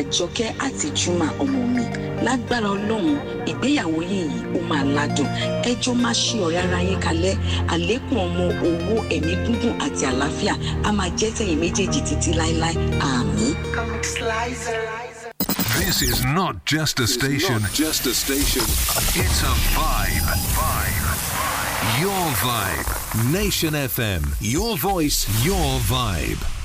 àjọkẹ́ àti juma ọmọ mi lágbára ọlọ́run ìgbéyàwó yìí ó máa ládùn ẹjọ́ máa ṣe ọ̀rẹ́ ara yín kalẹ̀ àlékún ọmọ owó ẹ̀mí gúngùn àti àlàáfíà a máa jẹ́ tẹ̀yìn méjèèjì títí láéláé àmín. This is not just a station. Not just a station. It's a vibe. Vibe. Your vibe. Nation FM. Your voice, your vibe.